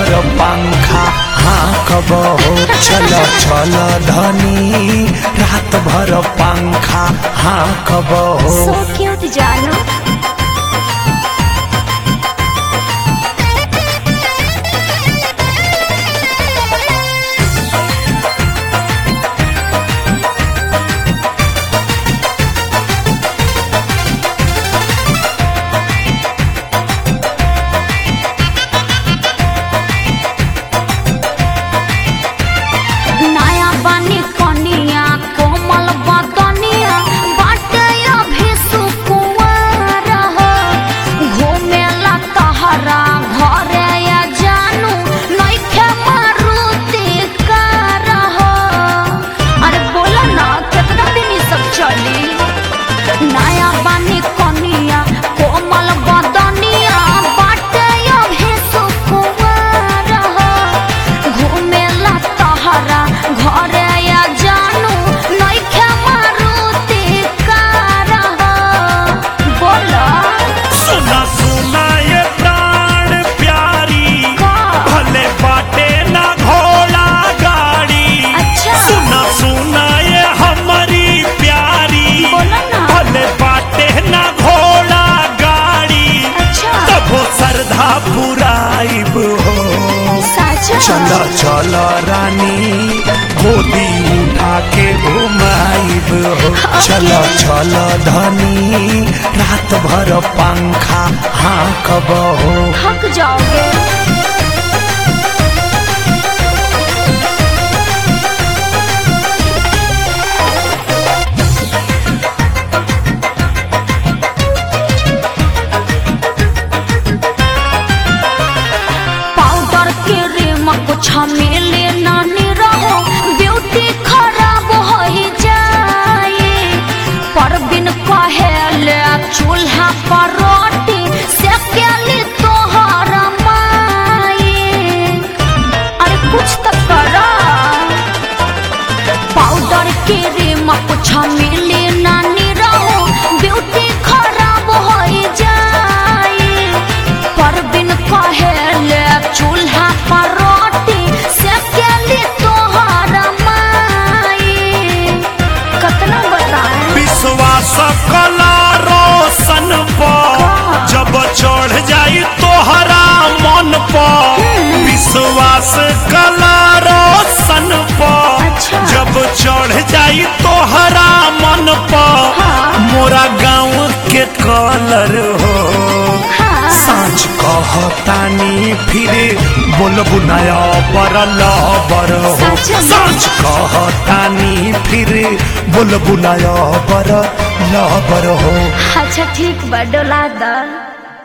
भर पंखा हाँ कब हो चल चल धनी रात भर पंखा हाँ कब हो सो क्यूट जानू नया बानी कनिया कोमल बदनिया बाटे अभी सुकुंवर हो घूमेला तहरा घरे या जानू नइखे मारुति कार हो अरे बोला ना कितना दिन ई सब चली नया बानी कनिया कोमल बदनिया बाटे अभी सुकुंवर हो घूमेला तहरा घरे या जानू नइखे मारुति कार हो बोला सुना सुना ये प्राण प्यारी का? भले बाटे ना घोड़ा गाड़ी अच्छा। सुना सुना ये हमारी प्यारी बोला ना। भले बाटे ना घोड़ा गाड़ी अच्छा। तब श्रद्धा पुराइब हो साचा चल चल रानी गोदी उठा के घुमाइब हो चल चल धनी रात भर पंखा हाँ कब हो थक जाओगे पाउडर के रेम कुछ मिले नानी रहो ब्यूटी खराब हो ही जाए पर बिन कहेले चूल्हा पर रोटी से केली तोहर माए अरे कुछ तो करा पाउडर के रेम कुछ मिले नानी रहो ब्यूटी खराब हो जाए पर बिन कहेले चूल्हा पर रोटी से केली तोहर माए कतना बताएं विश्वास कला रोशन पर जब चढ़ जाई तोहरा मन पर विश्वास कला रोशन पर अच्छा। जब चढ़ जाई तोहरा मन पर हाँ। मोरा गाँव के कलर हो हाँ। साँच कहतानी फिरे बोलबु नया बर लबर हो सच में? साँच कहतानी फिरे बोलबु नया बर लबर हो अच्छा ठीक बा डोला दा